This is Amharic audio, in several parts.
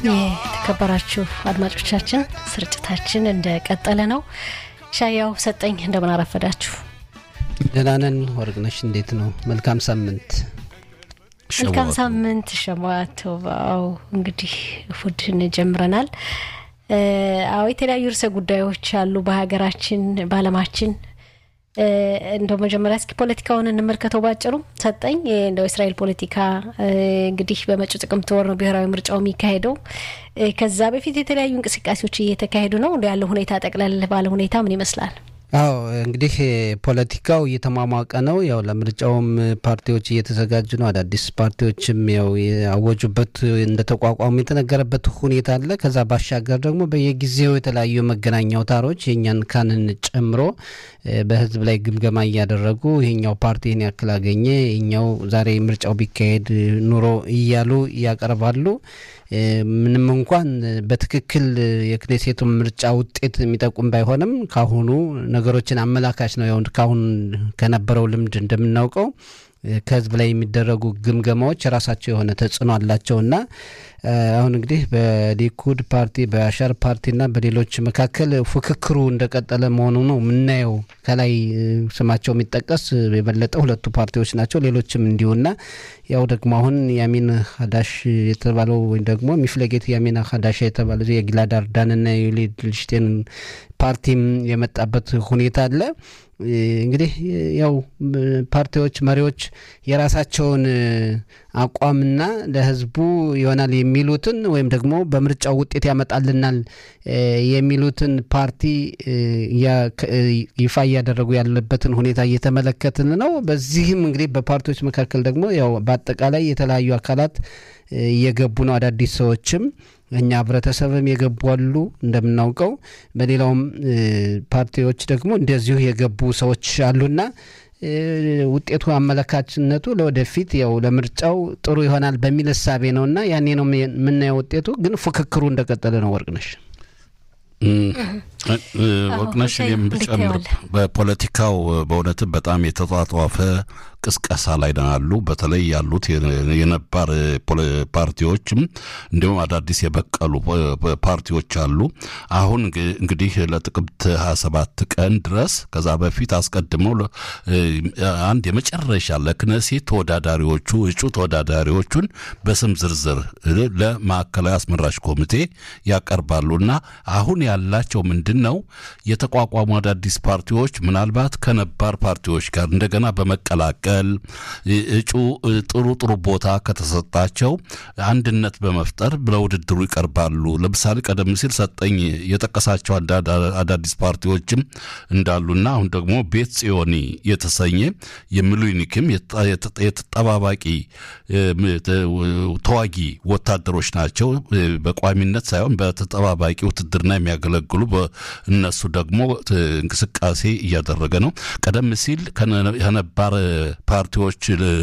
የተከበራችሁ አድማጮቻችን ስርጭታችን እንደቀጠለ ነው። ሻያው ሰጠኝ እንደምን አረፈዳችሁ? ደህና ነን። ወርቅነሽ እንዴት ነው? መልካም ሳምንት። መልካም ሳምንት ሸማቶባው። እንግዲህ እሁድን ጀምረናል። አዎ የተለያዩ ርዕሰ ጉዳዮች አሉ በሀገራችን በዓለማችን እንደው መጀመሪያ እስኪ ፖለቲካውን እንመልከተው ባጭሩ። ሰጠኝ እንደው እስራኤል ፖለቲካ እንግዲህ በመጪው ጥቅምት ወር ነው ብሔራዊ ምርጫው የሚካሄደው። ከዛ በፊት የተለያዩ እንቅስቃሴዎች እየተካሄዱ ነው። እንደ ያለው ሁኔታ ጠቅለል ባለ ሁኔታ ምን ይመስላል? አዎ እንግዲህ ፖለቲካው እየተሟሟቀ ነው። ያው ለምርጫውም ፓርቲዎች እየተዘጋጁ ነው። አዳዲስ ፓርቲዎችም ያው ያወጁበት እንደተቋቋሙ የተነገረበት ሁኔታ አለ። ከዛ ባሻገር ደግሞ በየጊዜው የተለያዩ መገናኛ አውታሮች የእኛን ካንን ጨምሮ በህዝብ ላይ ግምገማ እያደረጉ ይሄኛው ፓርቲ ይህን ያክል አገኘ፣ ይኛው ዛሬ ምርጫው ቢካሄድ ኑሮ እያሉ ያቀርባሉ። ምንም እንኳን በትክክል የክኔሴቱን ምርጫ ውጤት የሚጠቁም ባይሆንም ካሁኑ ነገሮችን አመላካች ነው። ያው ካሁን ከነበረው ልምድ እንደምናውቀው ከህዝብ ላይ የሚደረጉ ግምገማዎች የራሳቸው የሆነ ተጽዕኖ አላቸውና አሁን እንግዲህ በሊኩድ ፓርቲ በአሻር ፓርቲና በሌሎች መካከል ፉክክሩ እንደቀጠለ መሆኑ ነው የምናየው። ከላይ ስማቸው የሚጠቀስ የበለጠ ሁለቱ ፓርቲዎች ናቸው። ሌሎችም እንዲሁና ያው ደግሞ አሁን ያሚን ሀዳሽ የተባለው ወይም ደግሞ ሚፍለጌት ያሚን ሀዳሻ የተባለ የጊላድ አርዳንና የዩሊ ልሽቴን ፓርቲም የመጣበት ሁኔታ አለ። እንግዲህ ያው ፓርቲዎች መሪዎች የራሳቸውን አቋምና ለህዝቡ ይሆናል የሚሉትን ወይም ደግሞ በምርጫው ውጤት ያመጣልናል የሚሉትን ፓርቲ ይፋ እያደረጉ ያለበትን ሁኔታ እየተመለከትን ነው። በዚህም እንግዲህ በፓርቲዎች መካከል ደግሞ ያው በአጠቃላይ የተለያዩ አካላት እየገቡ ነው። አዳዲስ ሰዎችም እኛ ህብረተሰብም የገቡ አሉ እንደምናውቀው፣ በሌላውም ፓርቲዎች ደግሞ እንደዚሁ የገቡ ሰዎች አሉና ውጤቱ አመለካችነቱ ለወደፊት ያው ለምርጫው ጥሩ ይሆናል በሚል እሳቤ ነውና ያኔ ነው የምናየው። ውጤቱ ግን ፉክክሩ እንደቀጠለ ነው። ወርቅነሽ ወርቅነሽ የምጨምር በፖለቲካው በእውነትም በጣም የተጧጧፈ ቅስቀሳ ላይ ያሉ በተለይ ያሉት የነባር ፓርቲዎችም እንዲሁም አዳዲስ የበቀሉ ፓርቲዎች አሉ። አሁን እንግዲህ ለጥቅምት 27 ቀን ድረስ ከዛ በፊት አስቀድመው አንድ የመጨረሻ ለክነሴት ተወዳዳሪዎቹ እጩ ተወዳዳሪዎቹን በስም ዝርዝር ለማዕከላዊ አስመራጭ ኮሚቴ ያቀርባሉ እና አሁን ያላቸው ምንድን ነው የተቋቋሙ አዳዲስ ፓርቲዎች ምናልባት ከነባር ፓርቲዎች ጋር እንደገና በመቀላቀል እጩ ጥሩ ጥሩ ቦታ ከተሰጣቸው አንድነት በመፍጠር ለውድድሩ ይቀርባሉ። ለምሳሌ ቀደም ሲል ሰጠኝ የጠቀሳቸው አዳዲስ ፓርቲዎችም እንዳሉና አሁን ደግሞ ቤት ጽዮኒ የተሰኘ የሚሉኒክም የተጠባባቂ ተዋጊ ወታደሮች ናቸው። በቋሚነት ሳይሆን በተጠባባቂ ውትድርና የሚያገለግሉ እነሱ ደግሞ እንቅስቃሴ እያደረገ ነው። ቀደም ሲል ከነባር ፓርቲዎች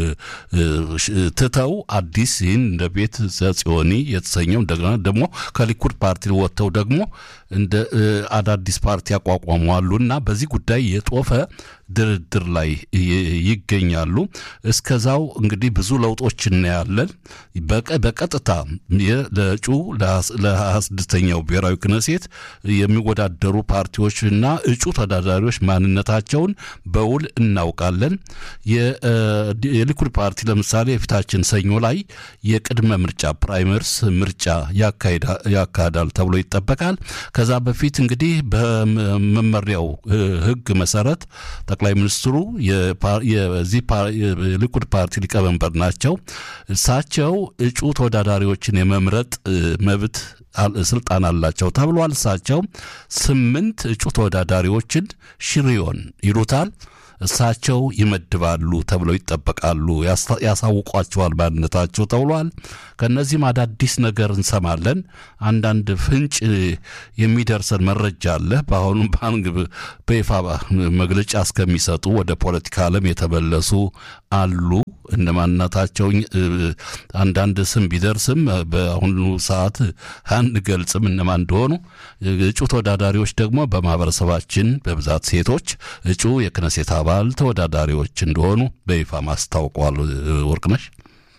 ትተው አዲስ ይህን እንደ ቤት ዘጽዮኒ የተሰኘው እንደገና ደግሞ ከሊኩድ ፓርቲ ወጥተው ደግሞ እንደ አዳዲስ ፓርቲ ያቋቋሟሉ እና በዚህ ጉዳይ የጦፈ ድርድር ላይ ይገኛሉ። እስከዛው እንግዲህ ብዙ ለውጦች እናያለን። በቀጥታ ለእጩ ለሀያ ስድስተኛው ብሔራዊ ክነሴት የሚወዳደሩ ፓርቲዎችና እጩ ተወዳዳሪዎች ማንነታቸውን በውል እናውቃለን። የሊኩድ ፓርቲ ለምሳሌ የፊታችን ሰኞ ላይ የቅድመ ምርጫ ፕራይመርስ ምርጫ ያካሂዳል ተብሎ ይጠበቃል። ከዛ በፊት እንግዲህ በመመሪያው ሕግ መሰረት ጠቅላይ ሚኒስትሩ የዚህ የሊኩድ ፓርቲ ሊቀመንበር ናቸው። እሳቸው እጩ ተወዳዳሪዎችን የመምረጥ መብት ስልጣን አላቸው ተብሏል። እሳቸው ስምንት እጩ ተወዳዳሪዎችን ሽሪዮን ይሉታል እሳቸው ይመድባሉ ተብለው ይጠበቃሉ። ያሳውቋቸዋል ማንነታቸው ተብሏል። ከእነዚህም አዳዲስ ነገር እንሰማለን። አንዳንድ ፍንጭ የሚደርሰን መረጃ አለ። በአሁኑ ባንክ በይፋ መግለጫ እስከሚሰጡ ወደ ፖለቲካ ዓለም የተመለሱ አሉ። እነማንነታቸው አንዳንድ ስም ቢደርስም በአሁኑ ሰዓት አንገልጽም እነማን እንደሆኑ። እጩ ተወዳዳሪዎች ደግሞ በማህበረሰባችን በብዛት ሴቶች እጩ የክነሴት አባል ተወዳዳሪዎች እንደሆኑ በይፋ ማስታውቀዋል። ወርቅነሽ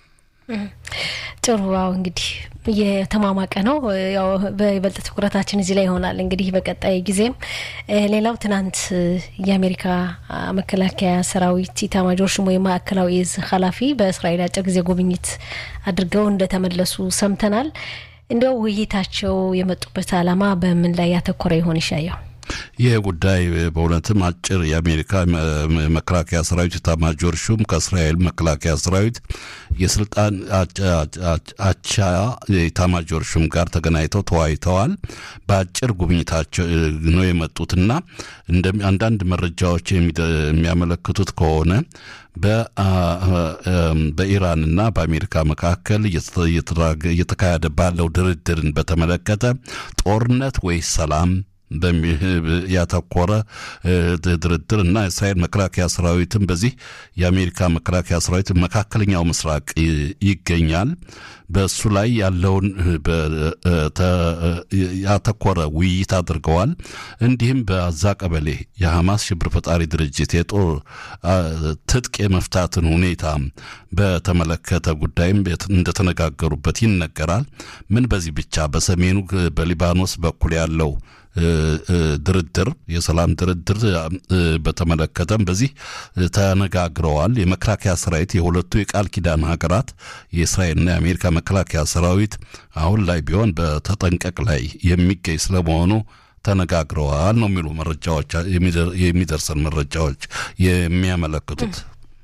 ጥሩ አዎ እንግዲህ የተማማቀ ነው። ያው በይበልጥ ትኩረታችን እዚህ ላይ ይሆናል እንግዲህ በቀጣይ ጊዜም። ሌላው ትናንት የአሜሪካ መከላከያ ሰራዊት ኢታማጆር ሹም ወይም ማዕከላዊ እዝ ኃላፊ በእስራኤል አጭር ጊዜ ጉብኝት አድርገው እንደተመለሱ ሰምተናል። እንዲያው ውይይታቸው የመጡበት ዓላማ በምን ላይ ያተኮረ ይሆን ይሻየው? ይህ ጉዳይ በእውነትም አጭር የአሜሪካ መከላከያ ሰራዊት ኤታማዦር ሹም ከእስራኤል መከላከያ ሰራዊት የስልጣን አቻ ኤታማዦር ሹም ጋር ተገናኝተው ተወያይተዋል። በአጭር ጉብኝታቸው ነው የመጡትና አንዳንድ መረጃዎች የሚያመለክቱት ከሆነ በኢራንና በአሜሪካ መካከል እየተካሄደ ባለው ድርድርን በተመለከተ ጦርነት ወይስ ሰላም ያተኮረ ድርድር እና የእስራኤል መከላከያ ሰራዊትም በዚህ የአሜሪካ መከላከያ ሰራዊት መካከለኛው ምስራቅ ይገኛል። በእሱ ላይ ያለውን ያተኮረ ውይይት አድርገዋል። እንዲህም በአዛ ቀበሌ የሐማስ ሽብር ፈጣሪ ድርጅት የጦር ትጥቅ የመፍታትን ሁኔታ በተመለከተ ጉዳይም እንደተነጋገሩበት ይነገራል። ምን በዚህ ብቻ በሰሜኑ በሊባኖስ በኩል ያለው ድርድር የሰላም ድርድር በተመለከተም በዚህ ተነጋግረዋል። የመከላከያ ሰራዊት የሁለቱ የቃል ኪዳን ሀገራት የእስራኤልና የአሜሪካ መከላከያ ሰራዊት አሁን ላይ ቢሆን በተጠንቀቅ ላይ የሚገኝ ስለመሆኑ ተነጋግረዋል ነው የሚሉ መረጃዎች የሚደርሰን መረጃዎች የሚያመለክቱት።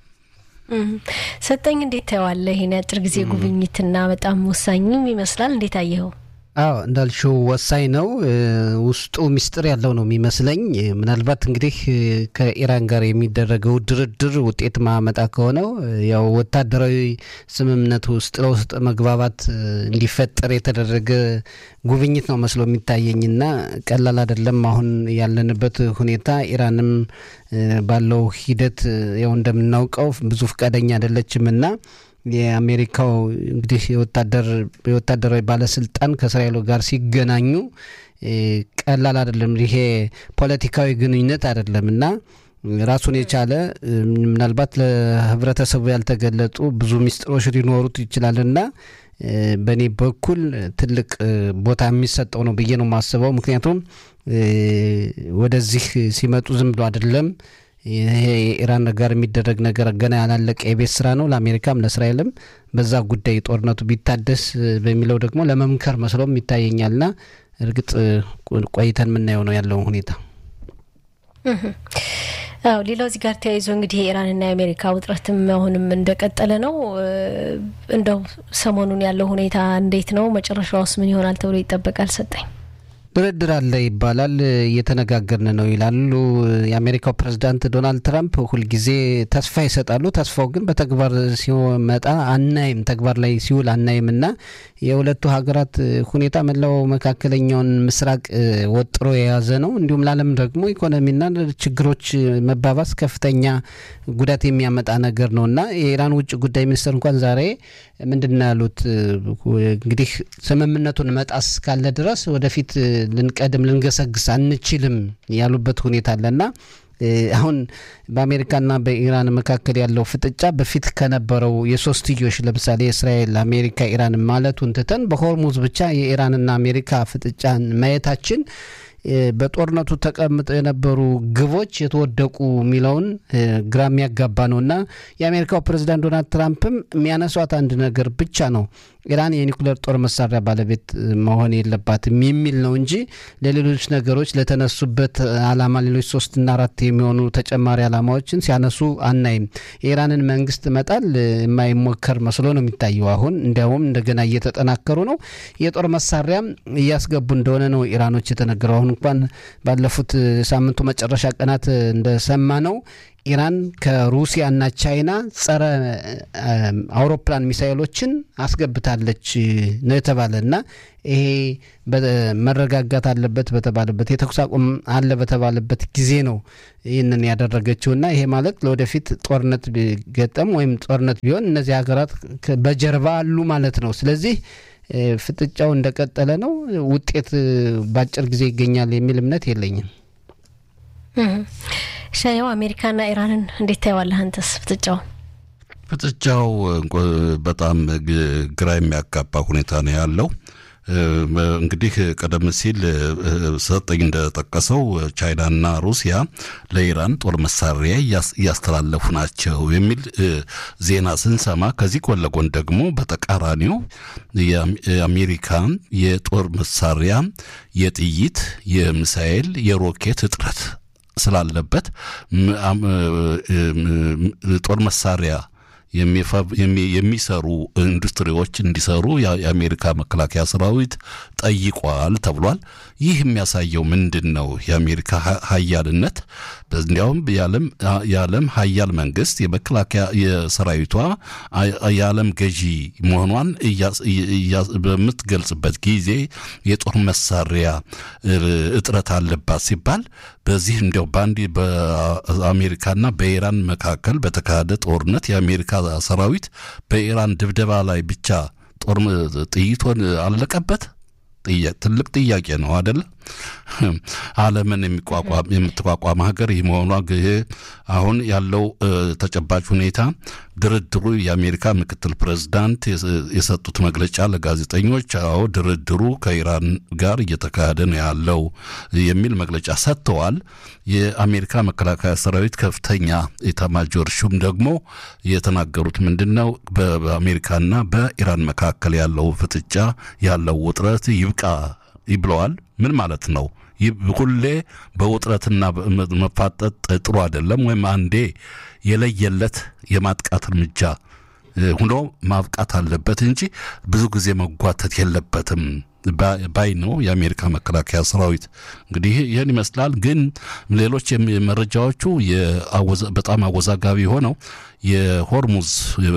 ሰጠኝ እንዴት ታየዋለህ? ይህን የአጭር ጊዜ ጉብኝትና በጣም ወሳኝም ይመስላል። እንዴት አየኸው? አዎ እንዳልሽው ወሳኝ ነው። ውስጡ ሚስጥር ያለው ነው የሚመስለኝ። ምናልባት እንግዲህ ከኢራን ጋር የሚደረገው ድርድር ውጤት ማመጣ ከሆነው ያው ወታደራዊ ስምምነት ውስጥ ለውስጥ መግባባት እንዲፈጠር የተደረገ ጉብኝት ነው መስሎ የሚታየኝና ቀላል አይደለም። አሁን ያለንበት ሁኔታ ኢራንም ባለው ሂደት ያው እንደምናውቀው ብዙ ፈቃደኛ አይደለችምና የአሜሪካው እንግዲህ የወታደር የወታደራዊ ባለስልጣን ከእስራኤሉ ጋር ሲገናኙ ቀላል አይደለም። ይሄ ፖለቲካዊ ግንኙነት አይደለም እና ራሱን የቻለ ምናልባት ለህብረተሰቡ ያልተገለጡ ብዙ ሚስጥሮች ሊኖሩት ይችላልና በእኔ በኩል ትልቅ ቦታ የሚሰጠው ነው ብዬ ነው የማስበው። ምክንያቱም ወደዚህ ሲመጡ ዝም ብሎ አይደለም። ይሄ የኢራን ጋር የሚደረግ ነገር ገና ያላለቀ የቤት ስራ ነው ለአሜሪካም ለእስራኤልም። በዛ ጉዳይ ጦርነቱ ቢታደስ በሚለው ደግሞ ለመምከር መስሎም ይታየኛልና እርግጥ ቆይተን የምናየው ነው ያለውን ሁኔታ። አዎ ሌላው እዚህ ጋር ተያይዞ እንግዲህ የኢራንና የአሜሪካ ውጥረትም አሁንም እንደቀጠለ ነው። እንደው ሰሞኑን ያለው ሁኔታ እንዴት ነው? መጨረሻውስ ምን ይሆናል ተብሎ ይጠበቃል? ሰጠኝ ድርድር አለ ይባላል፣ እየተነጋገርን ነው ይላሉ። የአሜሪካው ፕሬዚዳንት ዶናልድ ትራምፕ ሁልጊዜ ተስፋ ይሰጣሉ። ተስፋው ግን በተግባር ሲመጣ አናይም፣ ተግባር ላይ ሲውል አናይም እና የሁለቱ ሀገራት ሁኔታ መላው መካከለኛውን ምስራቅ ወጥሮ የያዘ ነው። እንዲሁም ለዓለም ደግሞ ኢኮኖሚና ችግሮች መባባስ ከፍተኛ ጉዳት የሚያመጣ ነገር ነው እና የኢራን ውጭ ጉዳይ ሚኒስትር እንኳን ዛሬ ምንድን ነው ያሉት? እንግዲህ ስምምነቱን መጣስ ካለ ድረስ ወደፊት ልንቀድም ልንገሰግስ አንችልም ያሉበት ሁኔታ አለና አሁን በአሜሪካና በኢራን መካከል ያለው ፍጥጫ በፊት ከነበረው የሶስትዮሽ ለምሳሌ የእስራኤል አሜሪካ ኢራን ማለቱን ትተን በሆርሙዝ ብቻ የኢራንና አሜሪካ ፍጥጫን ማየታችን በጦርነቱ ተቀምጠው የነበሩ ግቦች የተወደቁ የሚለውን ግራ የሚያጋባ ነው እና የአሜሪካው ፕሬዚዳንት ዶናልድ ትራምፕም የሚያነሷት አንድ ነገር ብቻ ነው ኢራን የኒኩሌር ጦር መሳሪያ ባለቤት መሆን የለባትም የሚል ነው እንጂ ለሌሎች ነገሮች ለተነሱበት አላማ ሌሎች ሶስትና አራት የሚሆኑ ተጨማሪ አላማዎችን ሲያነሱ አናይም። የኢራንን መንግስት መጣል የማይሞከር መስሎ ነው የሚታየው። አሁን እንዲያውም እንደገና እየተጠናከሩ ነው። የጦር መሳሪያም እያስገቡ እንደሆነ ነው ኢራኖች የተነገረው። አሁን እንኳን ባለፉት ሳምንቱ መጨረሻ ቀናት እንደሰማ ነው ኢራን ከሩሲያና ቻይና ጸረ አውሮፕላን ሚሳይሎችን አስገብታለች ነው የተባለ እና ይሄ መረጋጋት አለበት በተባለበት የተኩስ አቁም አለ በተባለበት ጊዜ ነው ይህንን ያደረገችው እና ይሄ ማለት ለወደፊት ጦርነት ቢገጠም ወይም ጦርነት ቢሆን እነዚህ ሀገራት በጀርባ አሉ ማለት ነው። ስለዚህ ፍጥጫው እንደቀጠለ ነው። ውጤት በአጭር ጊዜ ይገኛል የሚል እምነት የለኝም። ሻያው አሜሪካና ኢራንን እንዴት ታየዋለህ አንተስ ፍጥጫው? ፍጥጫው በጣም ግራ የሚያጋባ ሁኔታ ነው ያለው። እንግዲህ ቀደም ሲል ሰጠኝ እንደጠቀሰው ቻይናና ሩሲያ ለኢራን ጦር መሳሪያ እያስተላለፉ ናቸው የሚል ዜና ስንሰማ ከዚህ ጎን ለጎን ደግሞ በተቃራኒው የአሜሪካ የጦር መሳሪያ የጥይት፣ የሚሳኤል፣ የሮኬት እጥረት ስላለበት ጦር መሳሪያ የሚሰሩ ኢንዱስትሪዎች እንዲሰሩ የአሜሪካ መከላከያ ሰራዊት ጠይቋል ተብሏል። ይህ የሚያሳየው ምንድን ነው? የአሜሪካ ሀያልነት እንዲያውም የዓለም ሀያል መንግስት የመከላከያ የሰራዊቷ የዓለም ገዢ መሆኗን በምትገልጽበት ጊዜ የጦር መሳሪያ እጥረት አለባት ሲባል በዚህ እንዲያው በአንድ በአሜሪካና በኢራን መካከል በተካሄደ ጦርነት የአሜሪካ ሰራዊት በኢራን ድብደባ ላይ ብቻ ጦር ጥይቶን አለቀበት። ትልቅ ጥያቄ ነው አደለ? ዓለምን የሚቋቋም የምትቋቋም ሀገር ይህ መሆኗ አሁን ያለው ተጨባጭ ሁኔታ ድርድሩ የአሜሪካ ምክትል ፕሬዝዳንት የሰጡት መግለጫ ለጋዜጠኞች አዎ ድርድሩ ከኢራን ጋር እየተካሄደ ነው ያለው የሚል መግለጫ ሰጥተዋል። የአሜሪካ መከላከያ ሰራዊት ከፍተኛ ኤታማዦር ሹም ደግሞ የተናገሩት ምንድን ነው? በአሜሪካና በኢራን መካከል ያለው ፍጥጫ ያለው ውጥረት ይብቃ ብለዋል። ምን ማለት ነው? ሁሌ በውጥረትና መፋጠጥ ጥሩ አይደለም። ወይም አንዴ የለየለት የማጥቃት እርምጃ ሁኖ ማብቃት አለበት እንጂ ብዙ ጊዜ መጓተት የለበትም ባይ ነው የአሜሪካ መከላከያ ሰራዊት። እንግዲህ ይህን ይመስላል። ግን ሌሎች መረጃዎቹ በጣም አወዛጋቢ ሆነው የሆርሙዝ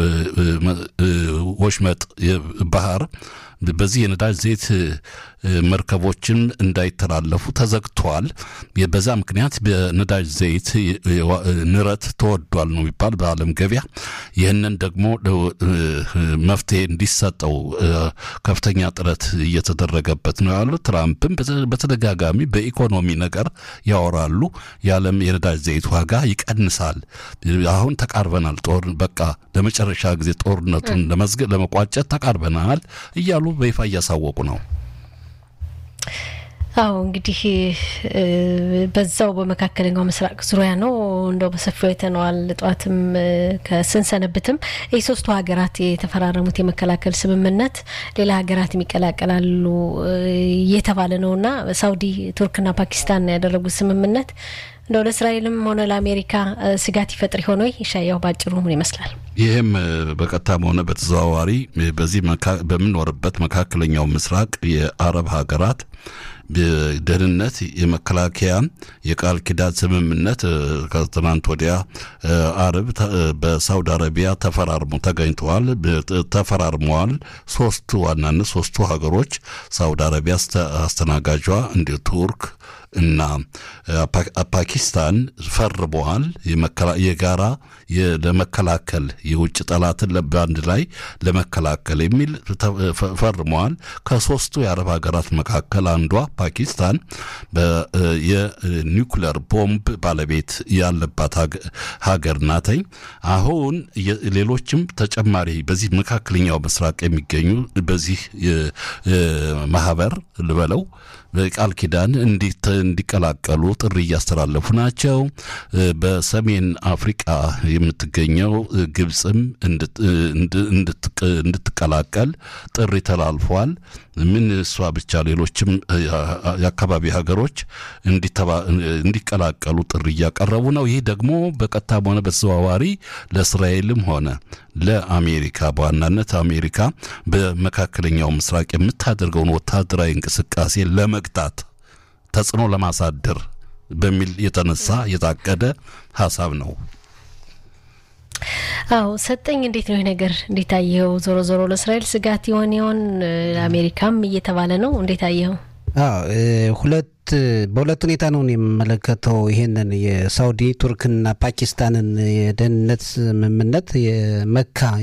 ወሽመጥ ባህር በዚህ የነዳጅ ዘይት መርከቦችን እንዳይተላለፉ ተዘግተዋል። በዛ ምክንያት በነዳጅ ዘይት ንረት ተወዷል ነው የሚባል በዓለም ገበያ። ይህንን ደግሞ መፍትሄ እንዲሰጠው ከፍተኛ ጥረት እየተደረገበት ነው ያሉ። ትራምፕም በተደጋጋሚ በኢኮኖሚ ነገር ያወራሉ። የዓለም የነዳጅ ዘይት ዋጋ ይቀንሳል፣ አሁን ተቃርበናል፣ ጦር በቃ ለመጨረሻ ጊዜ ጦርነቱን ለመቋጨት ተቃርበናል እያሉ በይፋ እያሳወቁ ነው። አዎ እንግዲህ በዛው በመካከለኛው ምስራቅ ዙሪያ ነው እንደው በሰፊው አይተነዋል። ጠዋትም ከስንሰነብትም የሶስቱ ሀገራት የተፈራረሙት የመከላከል ስምምነት ሌላ ሀገራት ይቀላቀላሉ እየተባለ ነውና ሳውዲ፣ ቱርክና ፓኪስታን ያደረጉት ስምምነት እንደው ለእስራኤልም ሆነ ለአሜሪካ ስጋት ይፈጥር ሆኖ ይሻያው ባጭሩ ምን ይመስላል? ይህም በቀጥታም ሆነ በተዘዋዋሪ በዚህ በምንኖርበት መካከለኛው ምስራቅ የአረብ ሀገራት ደህንነት የመከላከያ የቃል ኪዳን ስምምነት ከትናንት ወዲያ አርብ በሳውዲ አረቢያ ተፈራርሞ ተገኝተዋል ተፈራርመዋል። ሶስቱ ዋናነት ሶስቱ ሀገሮች ሳውዲ አረቢያ አስተናጋጇ እንዲሁ ቱርክ እና ፓኪስታን ፈርመዋል። የጋራ ለመከላከል የውጭ ጠላትን በአንድ ላይ ለመከላከል የሚል ፈርመዋል። ከሶስቱ የአረብ ሀገራት መካከል አንዷ ፓኪስታን የኒውክለር ቦምብ ባለቤት ያለባት ሀገር ናተኝ። አሁን ሌሎችም ተጨማሪ በዚህ መካከለኛው ምስራቅ የሚገኙ በዚህ ማህበር ልበለው በቃል ኪዳን እንዲቀላቀሉ ጥሪ እያስተላለፉ ናቸው። በሰሜን አፍሪቃ የምትገኘው ግብፅም እንድትቀላቀል ጥሪ ተላልፏል። ምን እሷ ብቻ ሌሎችም የአካባቢ ሀገሮች እንዲቀላቀሉ ጥሪ እያቀረቡ ነው። ይህ ደግሞ በቀጥታም ሆነ በተዘዋዋሪ ለእስራኤልም ሆነ ለአሜሪካ በዋናነት አሜሪካ በመካከለኛው ምስራቅ የምታደርገውን ወታደራዊ እንቅስቃሴ ለመግታት ተጽዕኖ ለማሳደር በሚል የተነሳ የታቀደ ሀሳብ ነው። አዎ ሰጠኝ፣ እንዴት ነው ይህ ነገር? እንዴት አየኸው? ዞሮ ዞሮ ለእስራኤል ስጋት ይሆን ይሆን? አሜሪካም እየተባለ ነው። እንዴት አየኸው? ሁለት በሁለት ሁኔታ ነው የምመለከተው ይሄንን የሳውዲ ቱርክና ፓኪስታንን የደህንነት ስምምነት የመካ